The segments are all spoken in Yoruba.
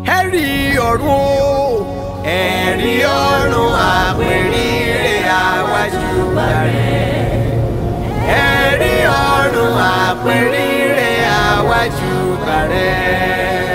ẹ̀rí ọ̀run o ẹ̀rí ọ̀run àpèrire àwájú bàrẹ̀ ẹ̀rí ọ̀run àpèrire àwájú bàrẹ̀.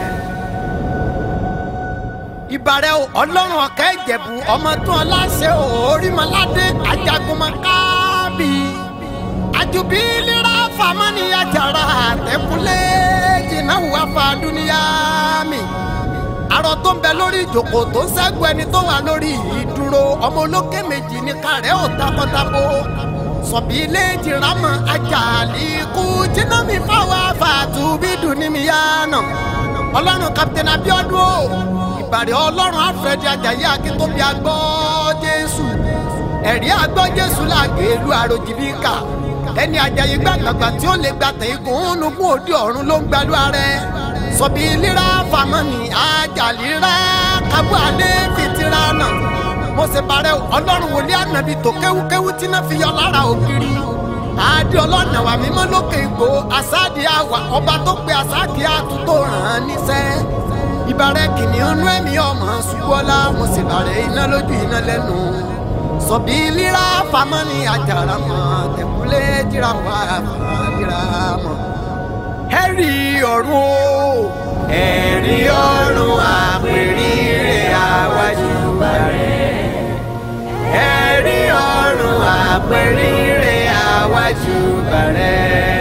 ìbàrẹ̀ o ọlọ́run ọ̀kẹ́ ìjẹ̀bù ọmọ tó ọláṣẹ orímọ̀ládé ajagunmọ̀kábì àjùbí lera famani ajara àtẹkùnlé jìnnàwó afáàdúníyà mi arọ tó ń bẹ lórí ìjòkó tó ń ṣẹ́gun ẹni tó wà lórí ìdúró ọmọ olókè méjì ní kàrẹ́ ò takọ́tabo sọ̀bí ilé jìrámọ̀ ajali ikú jiná mi fáwọn afáàtúbí dùn ní mi yánà ọlọ́run kapitẹ́nì abiodun o ìbàrẹ̀ ọlọ́run alfred ajayi akíntóbi agbọ́ jésù ẹ̀rí agbọ́ jésù làgbèlú àròjìbíkà ẹni ajayi gbàgbàgbà tí ó lè gba tẹ̀gùn nùgún òde ọ̀run ló ń gbalú ààrẹ sọ̀bí líra fàmọ́nì ajalira kábù alẹ́ fìtìrà náà mo sì parẹ́ ọlọ́run wòlé ànàbì tó kéwúkéwú tí náà fi yọ lára ògiri àdé ọlọ́nà wà mímọ́ lókè ìgbò àsáàdì àwà ọba tó pe àsáàdì àtúntò ràn án níṣẹ́ ìbàrẹ̀ kìnìún nú ẹ̀mí ọmọ ṣubọ́lá mo sì bàrẹ̀ iná lójú iná lẹ́nu sọ̀bí líra famani àjàrà mọ̀ tẹ̀kúlé jíra wà fàlíra mọ̀. ẹ̀rí ọ̀run o ẹ̀rí ọ̀run àpèrire àwájú bàrẹ̀ ẹ̀rí ọ̀run àpèrire àwájú bàrẹ̀.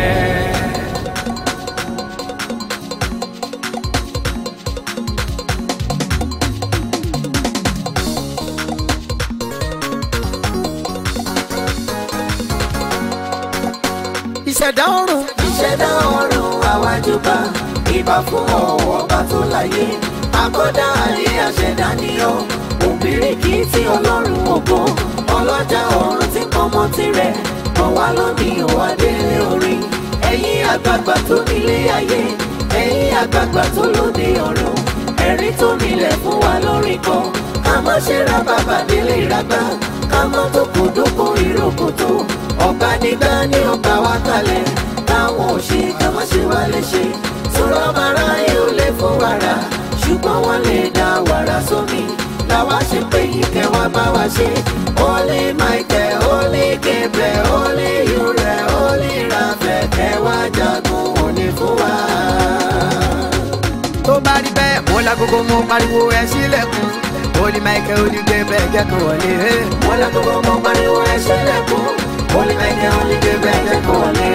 ìṣẹ̀dá ọ̀run ìṣẹ̀dá ọ̀run àwájúbà ìbà fún ọ̀wọ́ ọba tó láyé àkọ́dá ayé àṣẹ̀dá ni ọ́ òbíríkì tí ọlọ́run ògo ọlọ́jà ọ̀run tí pọ́nmọ́ tirẹ̀ ọ̀wá lónìí òwá délé orin ẹ̀yin àgbààgbà tó nílé ayé ẹ̀yin àgbààgbà tó lóde ọ̀run ẹ̀rí tó nílẹ̀ fún wa lórí kan ká má ṣe ra bàbá délé ìragbá ká má tó kò dóko ìrókòtò ọba nígbà ní ọba wa kalẹ̀ táwọn ò ṣe ká má ṣe wá léṣe sọ̀rọ̀ mara yóò lè fún wàrà ṣùgbọ́n wọ́n lè dá wàrà sómi làwa ṣe pé ìkẹ́ wa bá wa ṣe Holy Michael Holy Gabriel Holy Uriel Holy Raphael kẹ́ wá jagun òní fún wa. tó bá rí bẹ́ẹ̀ mo lágogo mo pariwo ẹ sílẹ̀kùn Holy Michael Holy Gabriel jẹ́ kó wọlé. wọ́n lọ gbogbo mọ́ pariwo ẹ ṣẹlẹ̀kùn Holy Michael Holy Gabriel jẹ́ kó wọlé.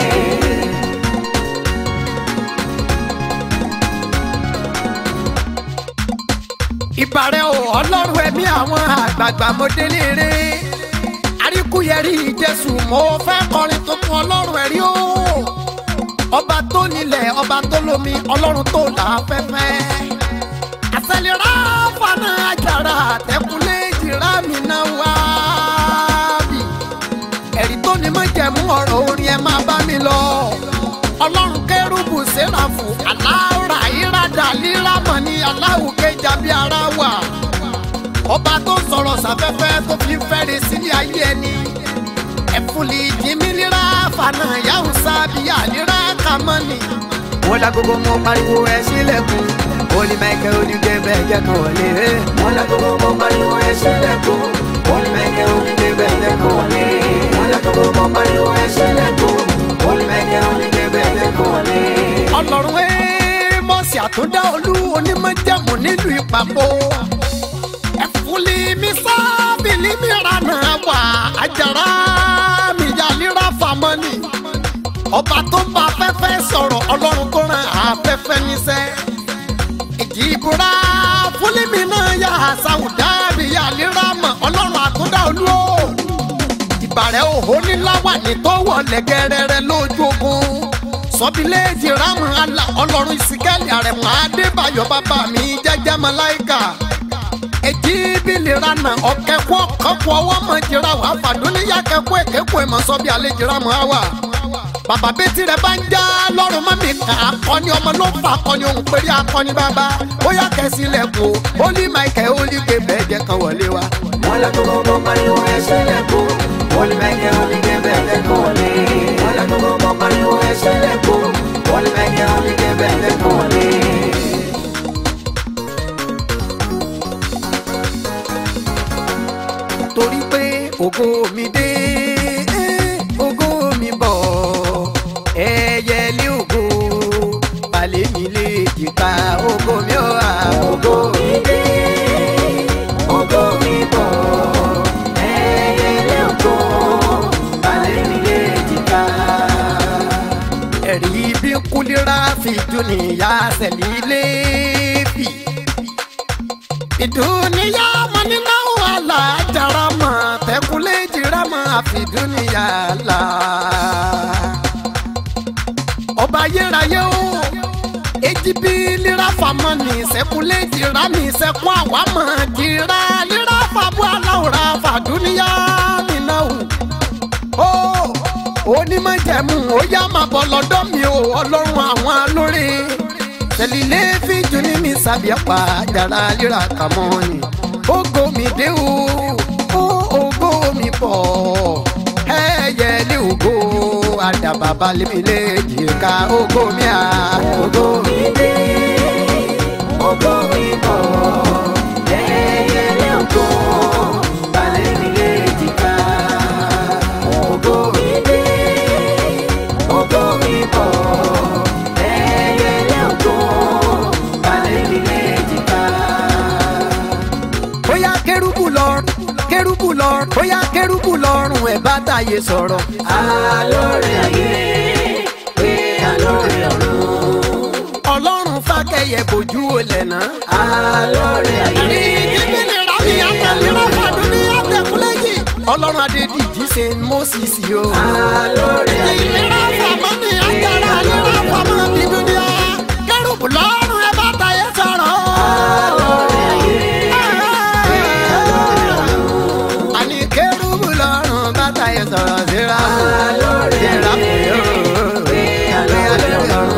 ìbàrẹ̀ o ọlọ́run ẹ̀mí àwọn àgbààgbà mo délé ré àríkúyẹrí jésù mo fẹ́ kọrin tuntun ọlọ́run ẹ̀rí o ọba tó nílẹ̀ ọba tó lómi ọlọ́run tó là á fẹ́fẹ́ àṣẹlẹ̀rá fana àjàrà àtẹ̀kùnlé jìrá mi náà wá bì ẹ̀rí tó ní mọ̀ jẹ̀mú ọ̀rọ̀ orin ẹ̀ máa bá mi lọ ọlọ́run kérúbù sẹ́ráfù aláwòrán ìrádà lírámọ̀ ní aláwùkéjà bí ara wà ọba tó sọ̀rọ̀ sáfẹ́fẹ́ tó fi fẹ́rẹ̀ sílé ayé ẹni ẹ̀fúnlì jìmílírà fànà yahoo sábìyà lírà kàmọ́nì. wọ́n lágogo mo pariwo ẹ sílẹ̀kùn Holy Michael Holy Gabriel jẹ́ kan wọlé. wọ́n lọ gbogbo mọ́ pariwo ẹ ṣẹlẹ̀kùn Holy Michael Holy Gabriel jẹ́ kó wọlé. wọ́n lọ gbogbo mọ́ pariwo ẹ ṣẹlẹ̀kùn Holy Michael Holy Gabriel jẹ́ kó wọlé. ọlọ́run ẹ̀ mọ̀ọ́sì àtúndá olú onímọ̀jẹ̀mú nílùú ìpapò ẹ̀fúnlì mi sábìlì mi rànà wà àjàrà mi yàlíra fàmọ́nì ọba tó ń bá afẹ́fẹ́ sọ̀rọ̀ ọlọ́run tó ràn afẹ́fẹ́ níṣẹ́ ìjì ìbúra fúnlì mi náà yà sáwùdá mi yàlíra mọ̀ ọlọ́run àtúndá olú o ìbàrẹ̀ òhó níláwà ní tó wọlé gẹ́rẹ́rẹ́ lójú ogun sọ́bíléèjì rámù àlà ọlọ́run ìsìkẹ́lì àrẹ̀mọ adébáyọ̀ bàbá mi jẹ́jẹ́ mọ́láìkà èjì bílì rana ọ̀kẹ́kọ̀ kọ́kọ́ ọwọ́ mọ̀ jìra wà fàdúníyà kẹ́kọ̀ èkékọ̀ ẹ̀mọ́ sọ́bí àlejò rámù àwà bàbá bẹ́tì rẹ̀ bá ń já lọ́rùn mọ́ mi kà akọni ọmọ ló fà akọni òun péré akọni bàbá bóyá kẹsì lẹ́kọ̀ọ́ Holy Michael Holy Gabriel jẹ́ kan wọlé wa. wọ́n lọ gbogbo mọ́ pariwo ẹ ṣẹlẹ̀kùn Holy Michael Holy Gabriel jẹ́ kó wọlé. wọ́n lọ gbogbo mọ́ pariwo ẹ ṣẹlẹ̀kùn Holy Michael Holy Gabriel jẹ́ kó wọlé. ògo mi dé ògo mi bọ̀ ẹyẹlé ògo balẹ̀ mi lè jìkà ògo mi ò wá ògo mi dé ògo mi bọ̀ ẹyẹlé ògo balẹ̀ mi lè jìkà. ẹ̀rí bí kúlíra fi dúnìyà sẹ̀lí léèfì. ìdúnìyà mọ nínú wàhálà jara mọ tẹkùlé jìrà mọ àfi dúnìyà là. ọba yérayé o èjì bí lira famọ ní sẹkùlé jìrà ní sẹkùn àwa mọ jìrà lira fabu aláwòrán fàdúnìyà nínú o onímọ̀jẹ̀mú ó yá máa bọ̀ lọ́dọ̀ mi o ọlọ́run àwọn alóore tẹ̀lílé fíjú ní mi sàbíàpá jàrá líra kàmọ́ ni ògo mi dé o ó ògo mi bọ̀ ẹ̀yẹ ní ògo àdàbàbà lèmi lè jìká ògo mi à ògo mi dé ògo mi bọ̀ ẹyẹlé ògo balẹ̀ mi lè jìkà. ògo mi dé ògo mi bọ̀ ẹyẹlé ògo balẹ̀ mi lè jìkà. bóyá kérúbù lọ́rùn kérúbù lọ́rùn bóyá kérúbù lọ́rùn ẹ̀ bá tàyè sọ̀rọ̀. alóore ayé pé alóore ọ̀run. ọlọ́run fàkẹ́yẹ bójú olè náà. alóore ayé ọlọ́run adédìjí ṣe moses o. alóore ayé. ìlera fàmọ́ ni ajára ìlera fàmọ́ bí dúdú. kérúbù lọ́rùn ẹ bá tayé sọ̀rọ̀. alóore ayé pé alóore ọ̀run. àní kérúbù lọ́rùn bá tayé sọ̀rọ̀ síra. alóore síra ayé pé alóore ọ̀run.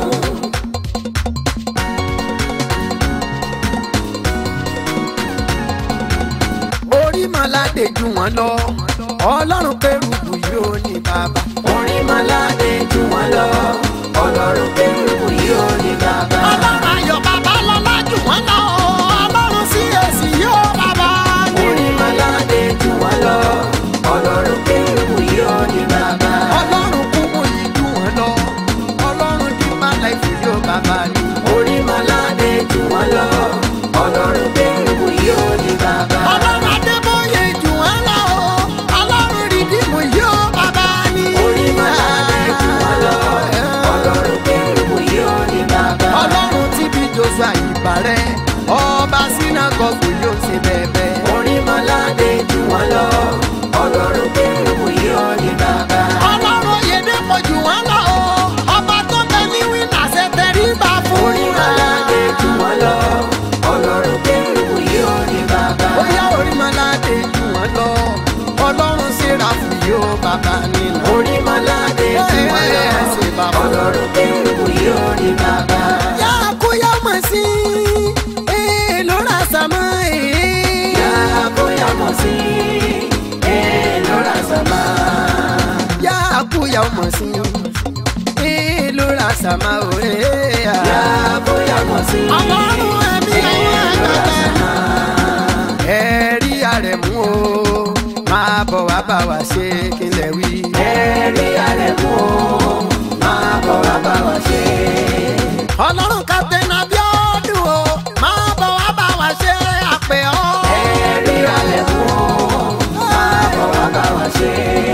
orí màládé ju wọn lọ ọlọ́run kérúbù yóò ní bàbá. orin malade jù wọ́n lọ ọlọ́run kérúbù yóò ní bàbá. ọlọ́run ayọ̀ bàbá lọ́lá jù wọ́n lọ ọlọ́run sí èsì yóò bàbá. orin malade jù wọ́n lọ ọlọ́run kérúbù yóò ní bàbá. ọlọ́run kú mú yìí jù wọ́n lọ ọlọ́run dí má láìsí yóò bàbá ni. orin malade jù wọ́n lọ ọlọ́run kérúbù yóò ní bàbá. ọlọ́run adébóyè jù wọ́n lọ ọlọ́run rìdíìmù yóò bàbá ni. orin malade jù wọ́n lọ ọlọ́run kérúbù yóò ní bàbá. ọlọ́run tí bí joshua ìbàrẹ̀ ọba sinagogu yóò ṣe bẹ̀bẹ̀. orin malade jù wọ́n lọ ọlọ́run kérúbù yóò ní bàbá. ọlọ́run oyèdèpọ̀ jù wọ́n lọ ọba tó bẹ ní wíńdà ṣe tẹríba fún orin malade jù wọ́n lọ ọlọ́run kérúbù yóò ní bàbá. bóyá orí malade jù wọ́n lọ ọlọ́run sẹ́ráfù yóò bàbá nínú. orin malade jù wọ́n lọ ṣe bàbá. ọlọ́run kérúbù yóò ní bàbá. yá kó yá mọ̀ sí ee lóra sàmọ́ ee. yá bóyá mọ̀ sí ẹ lọ́ra sábà. yá kó yá mọ̀ sí ee lóra sàmọ́ ee. yá bóyá mọ̀ sí ọlọ́run ẹ̀mí àwọn àgbàgbà. ẹ̀rí àrẹ̀mú o máa bọ̀ wá bá wa ṣe kí n lè wí. ẹ̀rí alẹ́ mú o máa bọ̀ wá bá wa ṣe. ọlọ́run captain abiodun o máa bọ̀ wá bá wa ṣe àpè ọ́. ẹ̀rí alẹ́ mú o máa bọ̀ wá bá wa ṣe.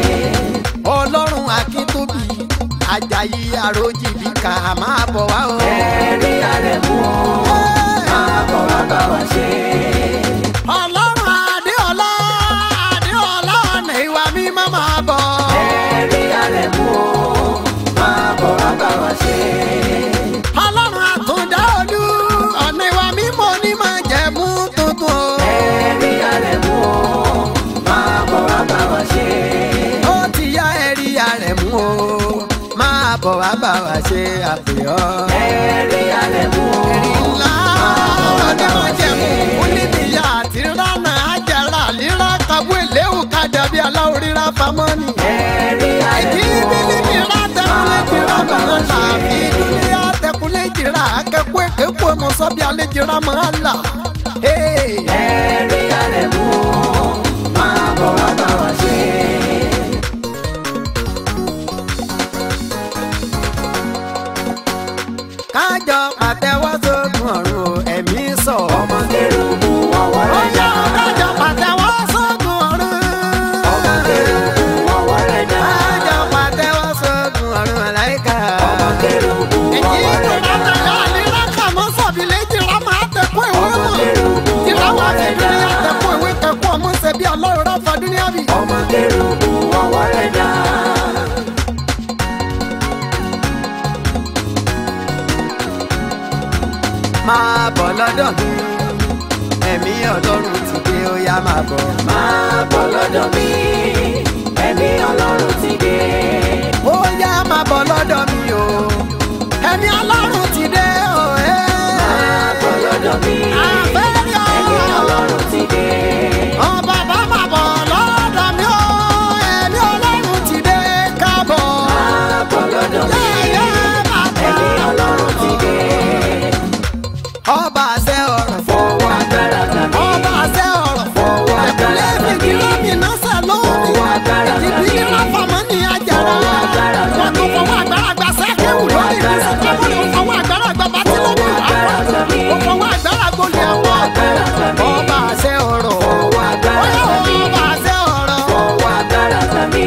ọlọ́run akíntóbi ajayi àròjìbí ká máa bọ̀ wá o. ẹ̀rí alẹ́ mú o máa bọ̀ wá bá wa ṣe. ọlọ́run adéọlá adéọlá ọ̀nà ìwà mímọ́ máa bọ̀. ẹ̀rí alẹ́ mú o máa bọ̀ wá bá wa ṣe. ọlọ́run àtúndá olú ọ̀nà ìwà mímọ́ ní máa jẹ̀mú tuntun o. ẹ̀rí alẹ́ mú o máa bọ̀ wá bá wa ṣe. ó ti yá ẹ̀rí àrẹ̀mú o máa bọ̀ wá bá wa ṣe àpè ọ́. ẹ̀rí alẹ́ mú o ẹ̀rí ńlá ọdẹ máa jẹ̀mú oníbìyà àti ránà àjàrà líra kàwé léwu kájà bí aláwọ̀ ríra pamọ́ ni. ẹ̀rí alẹ́ Èjì mú o bílí mi rà tẹkùlé jìrà máa là bí dúníyà tẹkùlé jìrà akẹ́kọ̀ọ́ èkékòó mọ̀ sọ́bí alẹ́ jìrà máa là. ẹ̀rí alẹ́ mú o máa bọ̀ wá bá wa bọ̀ lọ́dọ̀ mi ẹ̀mí ọlọ́run ti dé ó yá máa bọ̀. máa bọ̀ lọ́dọ̀ mi ẹ̀mí ọlọ́run ti dé. ó yá máa bọ̀ lọ́dọ̀ mi o ẹ̀mí ọlọ́run ti dé o. máa bọ̀ lọ́dọ̀ mi àfẹ́rí o. ẹ̀mí ọlọ́run ti dé. ọ bàbá máa bọ̀ lọ́dọ̀ mi o ẹ̀mí ọlọ́run ti dé káàbọ̀. máa bọ̀ lọ́dọ̀ mi Yẹ́yẹ́ máa bọ̀. ẹ̀mí ọlọ́run ti dé. ọba àṣẹ ọ̀rọ̀ fọwọ́ agbára gbà mí. ọba àṣẹ ọ̀rọ̀ Fọwọ́ agbára ẹ̀kúnlẹ̀ gbà mí. fìdí lómi náà sẹ̀ lómi Fọwọ́ agbára gbà mí. ìdílé ráfàmọ́ ní àjàrà Fọwọ́ agbára gbà wọn tó mí. fọwọ́ agbára gbà sẹ́kẹ̀wù Fọwọ́ lórí agbára gbà mí. ìfisùn fọwọ́ agbára gbà bàtìlómi Fọwọ́ agbára gbà mí. ó fọwọ́ agbára gbolẹ̀ Fọwọ́ àwọn agbára gbà mí. ọba àṣẹ ọ̀rọ̀ Fọwọ́ agbára Ọyá gbà mí. ọba àṣẹ ọ̀rọ̀ fọwọ́ agbára gbà mí.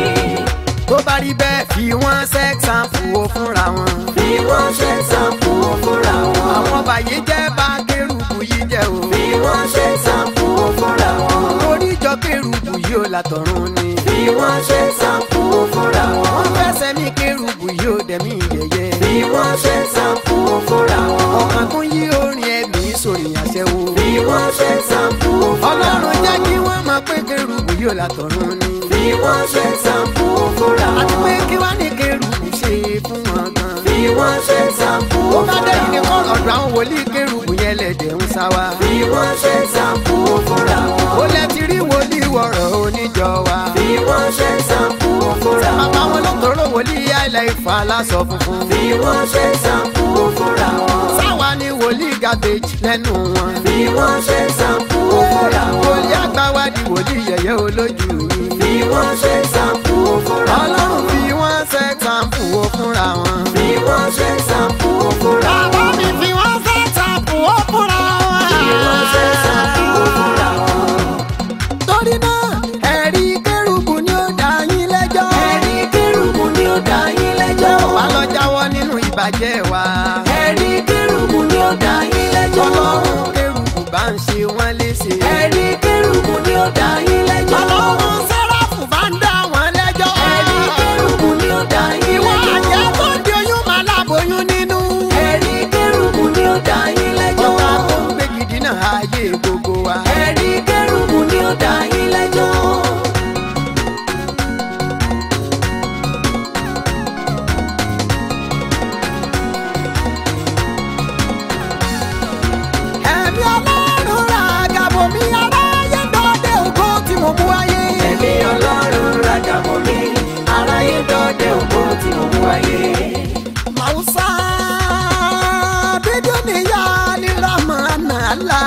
tó bá rí bẹ́ẹ̀ fi wọ́n sẹ́ẹ̀sánfù ó fúnra wọn bí wọ́n ṣe sàǹfù fúnra wọn. àwọn bàyè jẹ́ bá kérubù yìí jẹ́ o bí wọ́n ṣe sàǹfù fúnra wọn. oríjọ kérubù yìí ó látọ̀run ni bí wọ́n ṣe sàǹfù fúnra wọn. wọ́n fẹsẹ̀ ní kérubù yìí ó dẹ̀mí yẹ̀yẹ́ bí wọ́n ṣe sàǹfù fúnra wọn. ọ̀kan tún yí orin ẹ̀mí sórí àṣẹwó bí wọ́n ṣe sàǹfù fúnra ọlọ́run wọn. jẹ́ kí wọ́n máa pé kérubù yìí ó látọ̀run ni bí wọ́n ṣe sàǹfù fúnra àti pé wọn. kí wá ní kérubù ṣe fún wọn gan. bí wọ́n ṣe sàǹfù ó bá dé fúnra ìdí wọn. kọ́ ọ̀dọ̀ àwọn wòlíì kérubù yẹn lẹ̀dẹ̀ ń sá wa. bí wọ́n ṣe sàǹfù fúnra ó wọn. lẹ ti rí wòlíì wọ̀rọ̀ oníjọ wa. bí wọ́n ṣe sàǹfù fúnra bàbá wọn. wọn ló tọrọ wòlíì àìlẹ̀ ìfà aláṣọ funfun. bí wọ́n ṣe sàǹfù fúnra wọn. sáwa ni wòlíì gàbéjì lẹ́nu wọn. bí wọ́n ṣe sàǹfù fúnra wọn. wòlíì àgbà wa di wòlíì yẹ̀yẹ́ olójú mi. bí wọ́n ṣe sàǹfù fúnra ọlọ́run wọn. fi wọ́n sẹ́ẹ̀tàǹpù ó fúnra wọn. bí wọ́n ṣe sàǹfù fúnra bàbá wọn. mi fi wọ́n sẹ́ẹ̀tàǹpù ó fúnra wọn. bí wọ́n ṣe sàǹfù fúnra wọn. torí náà ẹ̀rí kérubù ni ó dá yín lẹ́jọ́. ẹ̀rí kérúbù ni ó dá yín lẹ́jọ́. wà lọ jáwọ́ nínú ìbàjẹ́ wa. ẹ̀rí kérúbù ni ó dá yín lẹ́jọ́. ọlọ́run kérubù bá ń ṣe wọ́n léṣe. ẹ̀rí kérúbù ni ó dá yín lẹ́jọ́. ọlọ́run sẹ́ráfù bá ń dá wọn lẹ́jọ́. ẹ̀rí kérúbù ni ó dá yín ìwọ lẹ́jọ́. àjẹ́ tó di oyún máa láboyún nínú. ẹ̀rí kérúbù ni ó dá yín lẹ́jọ́. ọba tó ń gbé gidi náà ayé gbogbo wa. ẹ̀rí kérúbù ni ó dá yín lẹ́jọ́. ẹ̀mí ọlọ́run ra àgàbọ̀ mi aráyé dọ́dẹ ògo tí mo mú wáyé. ẹ̀mí ọlọ́run rajà mọ́ mi aráyé dọ́dẹ ògbó tí mo mú wáyé. màwùsà bídú níyà lílà máa nà á la.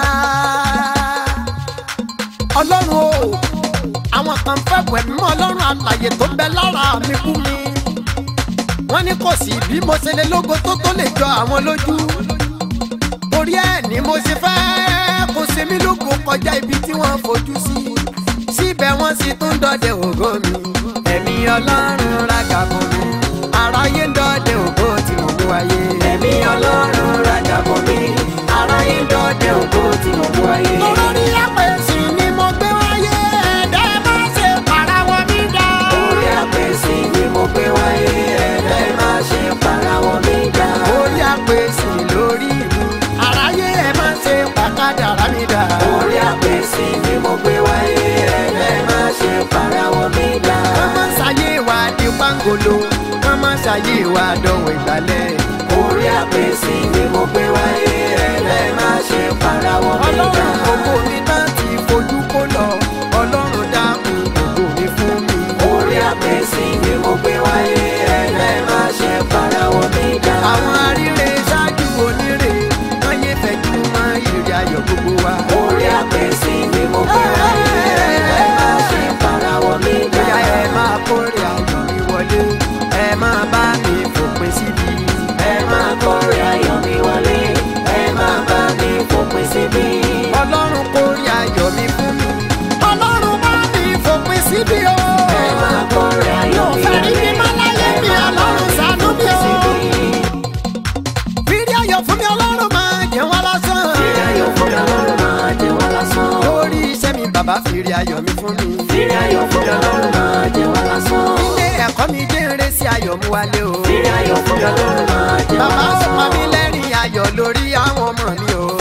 ọlọ́run o àwọn kan fẹ́ wẹ̀ mọ́ ọlọ́run àlàyé tó bẹ lára mi kú mi. wọ́n ní kò sí bí mo ṣe lè lógo tó tó lè jọ àwọn lójú. torí ẹ̀ ni mo ṣe fẹ́ kó ṣe mí lógo kọjá ibi tí wọ́n fojú sí. síbẹ̀ wọ́n sì tún dọdẹ ògo mi. ẹ̀mí ọlọ́run rájà fún mi. aráyé ń dọdẹ ògo tí mo mú wáyé. ẹ̀mí ọlọ́run rajà mọ́ mi aráyé dọ́dẹ ògbó tí mo mú wáyé. Lórí àpèsè ni mo gbé wáyé, ẹ̀dá má ṣe parawọ́ mi dá. orí àpèsè ni mo gbé wáyé ẹ̀rẹ́ má ṣe parawọ́ mi dá. Orí àpèsè lórí mi, àráyé ẹ̀ má ṣe pàkádàrá mi dá. orí àpèsè ni mo gbé wáyé ẹ̀rẹ́ má ṣe parawọ́ mi dá. Wọ́n má ṣàyè wa di pangolo, wọ́n má ṣàyè wa dọ̀wọ̀ ìgbàlẹ̀. orí àpèsè ni mo gbé wáyé ẹ̀rẹ́ má ṣe parawọ́ mi dá. Ọlọ́run gbogbo mi náà ti fojú kó lọ, Ọlọ́run dákun gbogbo mi fún mi. orí àpèsè ni mo gbé wáyé ẹ̀rẹ́ má ṣe parawọ́ mi dá. Àwọn aríre ṣáájú onírè, wọ́n yé fẹ̀jú mọ́ ìrì ayọ̀ gbogbo wa. orí àpèsè ni mo gbé wáyé ẹ̀rẹ́ má ṣe parawọ́ mi dá. Bóyá ẹ máa kórè ayọ̀ mi wọlé, ẹ máa bá mi fòpin síbi. ẹ máa kórè ayọ̀ mi wọlé ẹ máa bá mi fòpin síbí. Ọlọ́run kórè ayọ̀ mi fún mi. Ọlọ́run bá mi fòpin síbi o. ẹ máa kórè ayọ̀ mi Yóò fẹ́ rí mi má láyé ẹ mi, máa bá Ọlọ́run mi ṣàánú mi fòpin o. síbí. Fírí ayọ̀ fún mi, Ọlọ́run máa jẹ́ wá lásán. Fírí ayọ̀ fún mi ọlọ́run máa jẹ́ wá lásán. Lórí iṣẹ́ mi, bàbá fírí ayọ̀ mi fún mi. Fírí ayọ̀ fún mi ọlọ́run máa jẹ́ wá lásán. Ilé ẹ̀kọ́ mi jẹ́ eré sí ayọ̀ mú wálé o. Fírí ayọ̀ fún mi ọlọ́run máa jẹ́ wá Bàbá ó lásán. pa mí lẹ́rìn ayọ̀ lórí àwọn ọmọ mi o.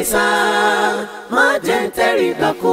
sá má jẹ́ ń tẹ́rí gbà kú.